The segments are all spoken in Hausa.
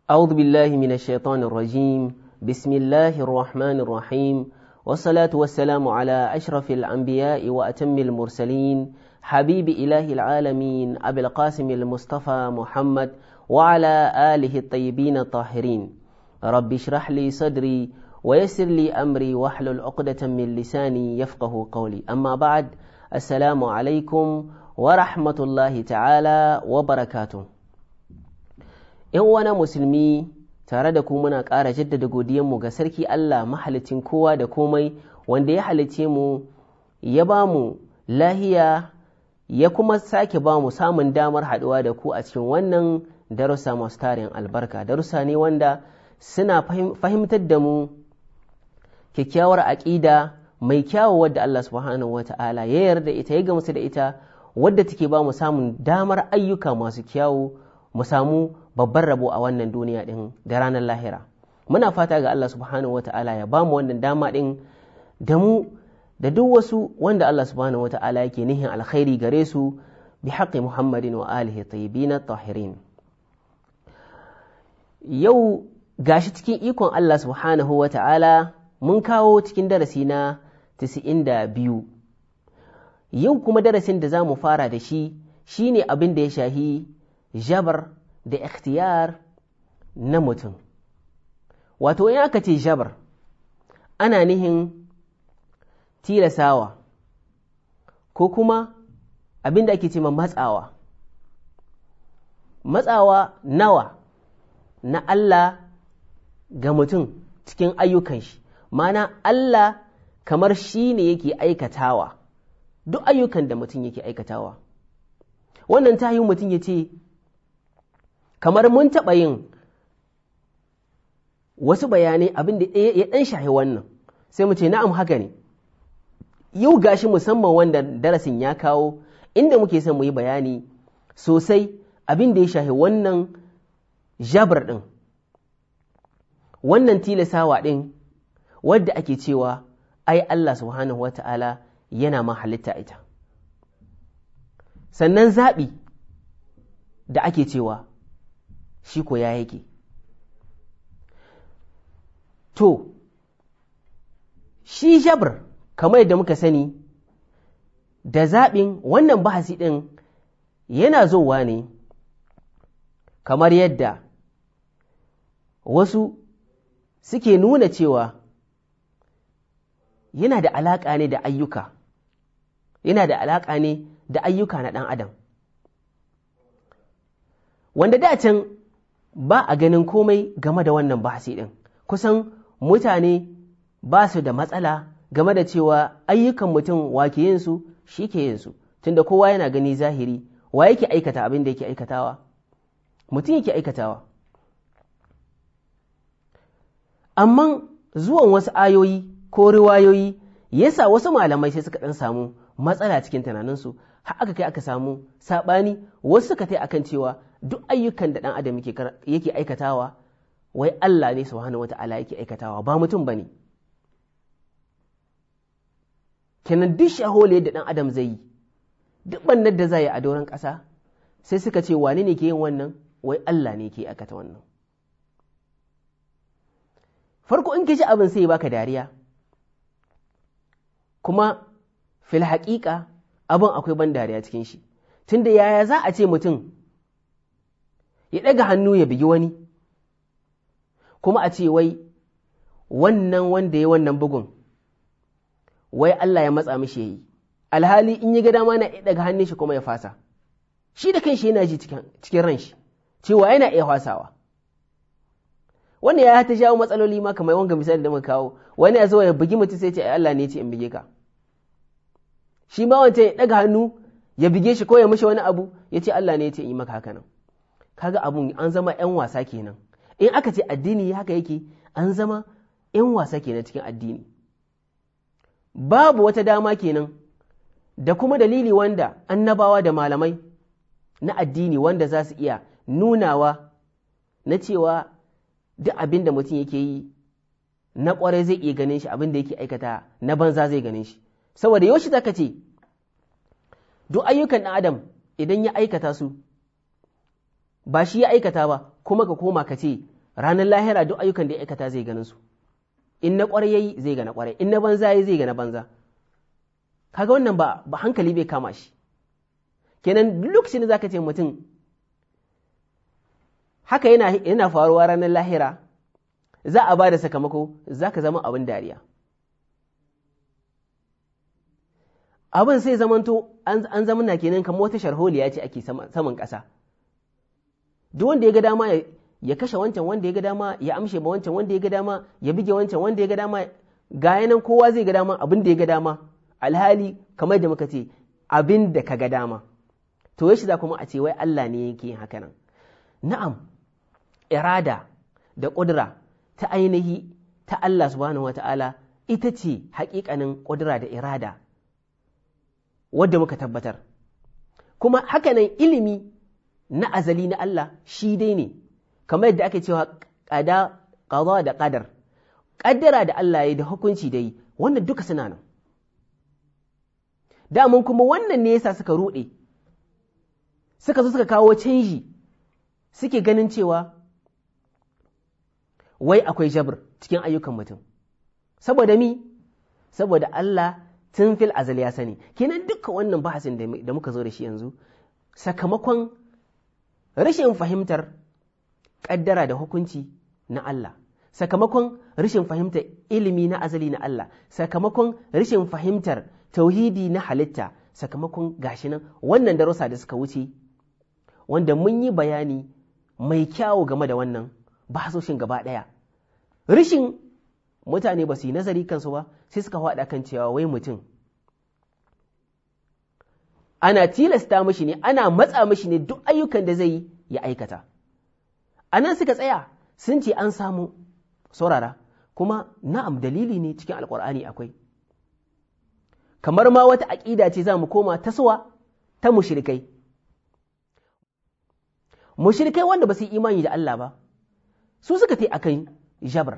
أعوذ بالله من الشيطان الرجيم بسم الله الرحمن الرحيم والصلاة والسلام على أشرف الأنبياء وأتم المرسلين حبيب إله العالمين أبي القاسم المصطفى محمد وعلى آله الطيبين الطاهرين رب اشرح لي صدري ويسر لي أمري واحلل عقدة من لساني يفقه قولي أما بعد السلام عليكم ورحمة الله تعالى وبركاته ‘Yan uwana musulmi tare da ku muna ƙara jaddada godiyanmu ga Sarki Allah mahalicin kowa da komai wanda ya halice mu ya ba mu lahiya ya kuma sake ba mu samun damar haɗuwa da ku a cikin wannan darussa masu tarin albarka darussa ne wanda suna fahimtar da mu kyakkyawar aƙida mai kyawu wadda Allah subhanahu wa ta'ala ya yarda ita ya gamsu da ita wadda take ba mu samun damar ayyuka masu kyawu mu samu babban rabo a wannan duniya ɗin da ranar lahira muna fata ga Allah subhanahu wa ta'ala ya ba mu wannan dama ɗin da mu da duk wasu wanda Allah subhanahu wa ta'ala yake nihin alkhairi gare su bi haƙƙi Muhammadin wa alihi tayyibin tahirin yau gashi cikin ikon Allah subhanahu wa ta'ala mun kawo cikin darasi na 92 yau kuma darasin da za mu fara da shi shine abin da ya shahi jabar da ikhtiyar na mutum wato in aka ce jabar ana nihin tilasawa ko kuma abin da ake ce matsawa matsawa nawa na Allah ga mutum cikin ayyukan shi mana Allah kamar shi ne yake aikatawa duk ayyukan da mutum yake aikatawa wannan ta yi mutum ya ce kamar mun taɓa yin wasu bayanai abin da ya ɗan shahi wannan sai mu ce na'am haka ne yau gashi musamman wanda darasin ya kawo inda muke son mu yi bayani sosai abin da ya shahi wannan jabar ɗin wannan tilasawa ɗin wadda ake cewa ai Allah subhanahu wa ta'ala yana ma halitta ita sannan zaɓi da ake cewa shi ko ya yake to shi jabr kamar yadda muka sani da zaɓin wannan bahasi ɗin yana zowa ne kamar yadda wasu suke nuna cewa yana da alaƙa ne da ayyuka yana da alaƙa ne da ayyuka na ɗan adam wanda da can ba a ganin komai game da wannan bahasi ɗin kusan mutane ba su da matsala game da cewa ayyukan mutum wa ke yin su shi ke yin su tunda kowa yana gani zahiri wa yake aikata abin da yake aikatawa mutum yake aikatawa amma zuwan wasu ayoyi ko riwayoyi yasa wasu malamai sai suka ɗan samu matsala cikin tunaninsu har aka kai aka samu saɓani wasu suka tai akan cewa duk ayyukan da ɗan adam yake aikatawa wai Allah ne subhanahu wata'ala yake aikatawa ba mutum ba ne kenan duk shahole da ɗan adam zai yi duk bannar da zai yi a doron ƙasa sai suka ce wane ne ke yin wannan wai Allah ne ke aikata wannan farko in ji abin sai baka dariya kuma fil haƙiƙa abin akwai ban dariya cikin shi tunda yaya za a ce mutum ya ɗaga hannu ya bigi wani kuma a ce wai wannan wanda ya wannan bugun wai Allah ya matsa mishi ya yi alhali in yi ga dama na ɗaga hannun shi kuma ya fasa shi da kanshi yana ji cikin ran shi cewa yana iya fasawa wanda ya ta jawo matsaloli ma kamar wanga misali da muka kawo wani ya zo ya bugi mutum sai ce ai Allah ne ce in bige ka shi ma wancan ya ɗaga hannu ya bige shi ko ya mishi wani abu ya ce Allah ne ya ce in yi maka haka nan kaga abun an zama ‘yan wasa kenan in aka ce addini haka yake an zama ‘yan wasa kenan cikin addini babu wata dama kenan da kuma dalili wanda annabawa da malamai na addini wanda za su iya nunawa na cewa duk abin da mutum yake yi na ƙwarai zai iya ganin shi abin da yake aikata na banza zai ganin shi saboda yaushe zaka ce duk ayyukan ɗan adam idan ya aikata su ba shi ya aikata ba kuma ka koma ka ce ranar lahira duk ayyukan da ya aikata zai ganin su in na ƙwarai yayi zai ga na ƙwarai in na banza yayi zai ga na banza kaga wannan ba ba hankali bai kama shi kenan duk lokacin da zaka ce mutum haka yana yana faruwa ranar lahira za a ba da sakamako zaka zama abin dariya abin sai zamanto an zamana kenan kamar wata sharholiya ce ake saman ƙasa duk wanda ya ga dama ya kashe wancan wanda ya ga dama ya amshe ba wancan wanda ya ga dama ya bige wancan wanda ya ga dama ga yanan kowa zai ga dama abin da ya ga dama alhali kamar da muka ce abin da ka ga dama to yashi za kuma a ce wai Allah ne yake yin haka nan na'am irada da ƙudura ta ainihi ta Allah subhanahu wata'ala ita ce haƙiƙanin ƙudura da irada wadda muka tabbatar kuma hakanan ilimi na azali na Allah shi dai ne kamar yadda ake cewa ƙada ƙaza da ƙadar ƙaddara da Allah ya da hukunci dai wannan duka suna nan damun kuma wannan ne yasa suka ruɗe suka zo suka kawo canji suke ganin cewa wai akwai jabr cikin ayyukan mutum saboda mi saboda Allah tun fil azal ya sani kenan duka wannan bahasin da muka zo da shi yanzu sakamakon rashin fahimtar ƙaddara da hukunci na Allah sakamakon rashin fahimtar ilimi na azali na Allah sakamakon rashin fahimtar tauhidi na halitta sakamakon gashi nan wannan darussa da suka wuce wanda mun yi bayani mai kyawu game da wannan bahasoshin gaba ɗaya rashin mutane ba su yi nazari kansu ba sai suka faɗa kan cewa wai mutum ana tilasta mashi ne ana matsa mashi ne duk ayyukan da zai yi ya aikata a nan suka tsaya sun ce an samu saurara kuma na'am dalili ne cikin alkur'ani akwai kamar ma wata aƙida ce za mu koma ta suwa ta mushrikai mushrikai wanda ba su yi imani da Allah ba su suka ta akan jabar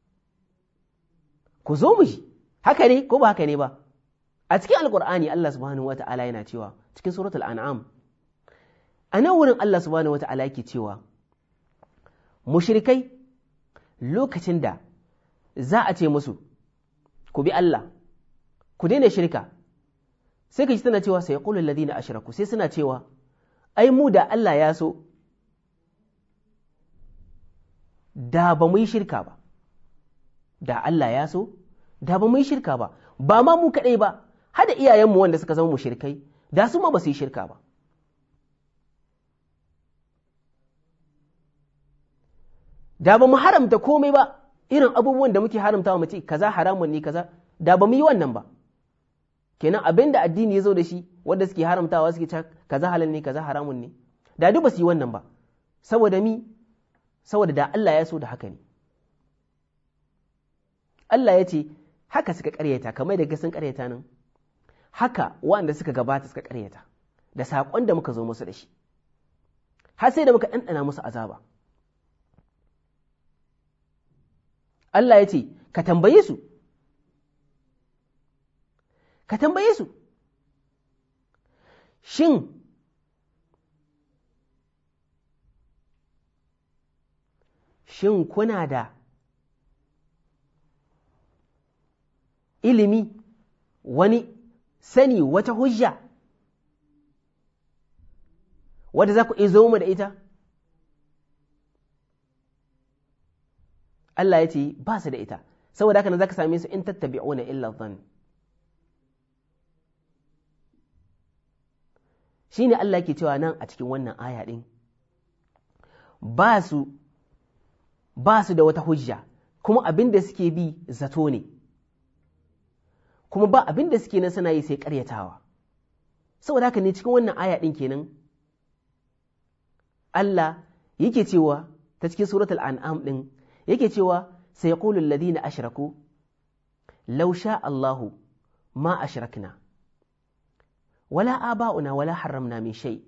ku zo mu ji haka ne ko ba haka ne ba a cikin alkur'ani Allah subhanahu wa ta'ala yana cewa cikin suratul an'am a nan wurin Allah subhanahu wa ta'ala yake cewa mushrikai lokacin da za a ce musu ku bi Allah ku daina shirka sai ka ji tana cewa sai qulul ladina ashraku sai suna cewa ai mu da Allah ya so da ba mu yi shirka ba da Allah ya so da ba mu yi shirka ba ba ma mu kaɗai ba hada iyayenmu wanda suka zama mushrikai da su ma ba su yi shirka ba da ba mu haramta komai ba irin abubuwan da muke haramta wa mace kaza haramun ne kaza da ba mu yi wannan ba kenan abin da addini ya zo da shi wanda suke haramtawa suke cewa kaza halal ne kaza haramun ne da duk ba su yi wannan ba saboda mi saboda da Allah ya so da haka ne Allah ya ce haka suka karyata kamar da sun karyata nan haka wanda suka gabata suka karyata da saƙon da muka zo musu da shi har sai da muka ɗanɗana musu azaba Allah ya ce ka tambaye su ka tambaye su shin shin kuna da ilimi wani sani wata hujja wadda za ku izo mu da ita Allah ya ce ba su da ita saboda haka nan za ka same su in tattabi'una illa dhann shi ne Allah ke cewa nan a cikin wannan aya ɗin ba su ba su da wata hujja kuma abin da suke bi zato ne kuma ba abin da suke nan suna yi sai ƙaryatawa saboda haka ne cikin wannan aya ɗin kenan Allah yake cewa ta cikin suratul an'am ɗin yake cewa sai yaqulu alladhina ashraku law sha Allahu ma ashrakna ولا آباؤنا ولا حرمنا من شيء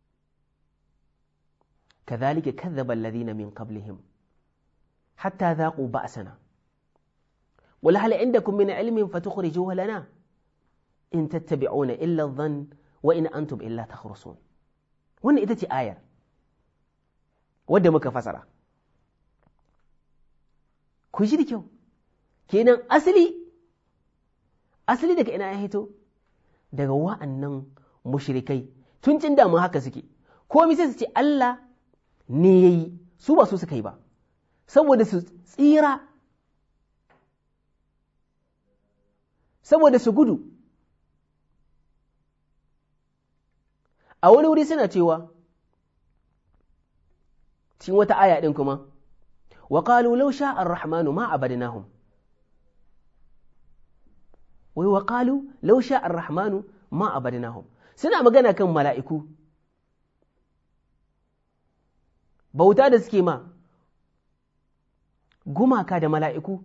كذلك كذب الذين من قبلهم حتى ذاقوا بأسنا قل هل عندكم من علم فتخرجوه لنا إن تتبعون إلا الظن وإن أنتم إلا تخرصون wannan ita ce ayar wadda muka fasara ku ji da kyau kenan asali asali daga ina ya hito daga wa'annan mushrikai tun cin damu haka suke komi sai su ce Allah ne ya yi su ba su suka yi ba saboda su tsira saboda su gudu a wani wuri suna cewa cikin wata aya ɗin kuma wa qalu law sha'a ar-rahmanu ma abadnahum wai wa qalu law sha'a ar-rahmanu ma abadnahum suna magana kan mala'iku bauta da suke ma gumaka da mala'iku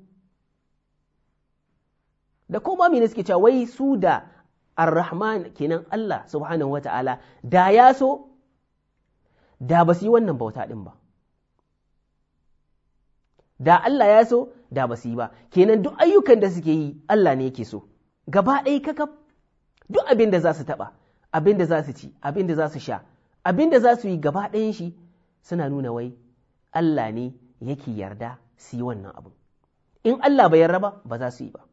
da kuma mene suke cewa wai su da ar-rahman kenan Allah subhanahu wata'ala da ya so da ba su yi wannan bauta ɗin ba da Allah ya so da ba su yi ba kenan duk ayyukan da suke yi Allah ne yake so gaba ɗaya kakaf duk abin da za su taɓa abin da za su ci abin da za su sha abin da za su yi gaba ɗayan shi suna nuna wai Allah ne yake yarda su yi wannan abu in Allah bai yarda ba ba za su yi ba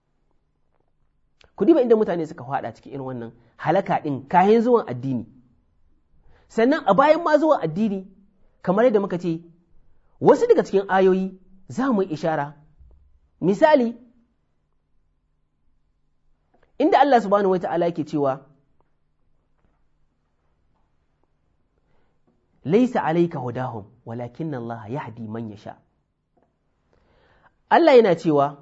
ku diba inda mutane suka faɗa cikin irin wannan halaka ɗin kayan zuwan addini sannan a bayan ma zuwan addini kamar yadda muka ce wasu daga cikin ayoyi za mu yi ishara misali inda Allah subhanahu wata'ala yake cewa laisa alaika hudahum walakin Allah yahdi man yasha Allah yana cewa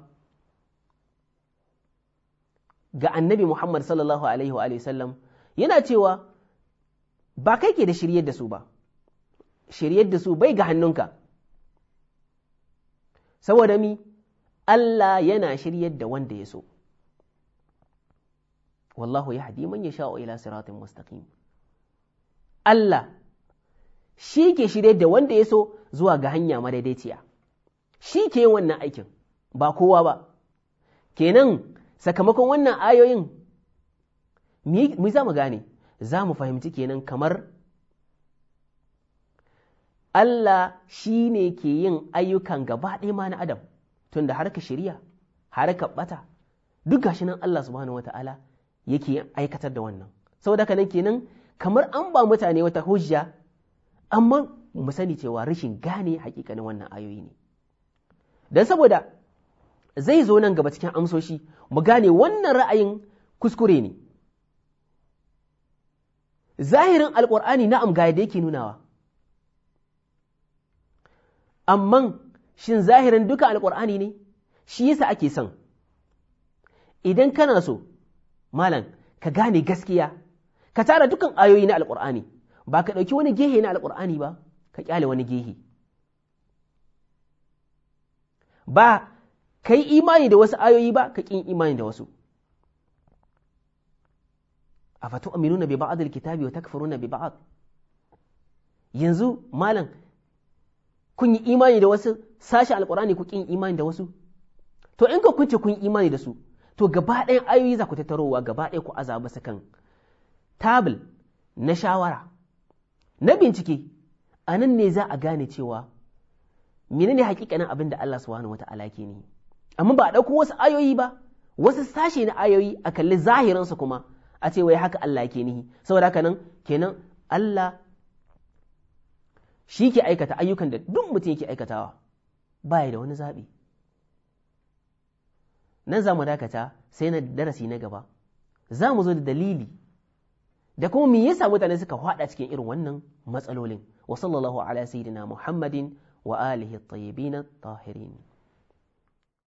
ga annabi Muhammad sallallahu alaihi wa sallam yana cewa ba kai ke da shiryar da su ba shiryar da su bai ga hannunka saboda mi Allah yana shiryar da wanda ya so wallahu ya hadi man ya sha'o ila siratin mustaqim Allah shi ke shirye da wanda ya so zuwa ga hanya madaidaiciya shi ke yin wannan aikin ba kowa ba kenan sakamakon wannan ayoyin mu za mu gane za mu fahimci kenan kamar Allah shi ne ke yin ayyukan gaba ɗaya ma na Adam tunda harka shirya harka ɓata duk gashi nan Allah subhanahu wa ta'ala yake aikatar da wannan saboda haka nan kenan kamar an ba mutane wata hujja amma mu sani cewa rashin gane hakikanin wannan ayoyi ne don saboda zai zo nan gaba cikin amsoshi mu gane wannan ra'ayin kuskure ne zahirin alƙur'ani na'am ga yadda yake nunawa amma shin zahirin duka alƙur'ani ne shi yasa ake son idan kana so malam ka gane gaskiya ka tara dukan ayoyi na alƙur'ani ba ka ɗauki wani gehe na alƙur'ani ba ka ƙyale wani gehe ba ka yi imani da wasu ayoyi ba ka ƙin imani da wasu a fatu aminuna bi ba'ad alkitabi wa takfuruna bi ba'ad yanzu malam kun yi imani da wasu sashi alƙur'ani ku ƙin imani da wasu to in ka kunce kun yi imani da su to gaba ɗayan ayoyi za ku tattarowa gaba ɗaya ku azaba su kan tabil na shawara na bincike a nan ne za a gane cewa menene hakikanin abin da Allah subhanahu wata'ala ke ni amma ba a ɗauko wasu ayoyi ba wasu sashe na ayoyi a kalli zahirinsu kuma a ce wai haka Allah ke nihi saboda haka nan kenan Allah shi ke aikata ayyukan da duk mutum yake aikatawa baya da wani zaɓi nan za mu dakata sai na darasi na gaba za mu zo da dalili da kuma me yasa mutane suka hada cikin irin wannan matsalolin wa sallallahu ala sayyidina muhammadin wa alihi at-tayyibin at-tahirin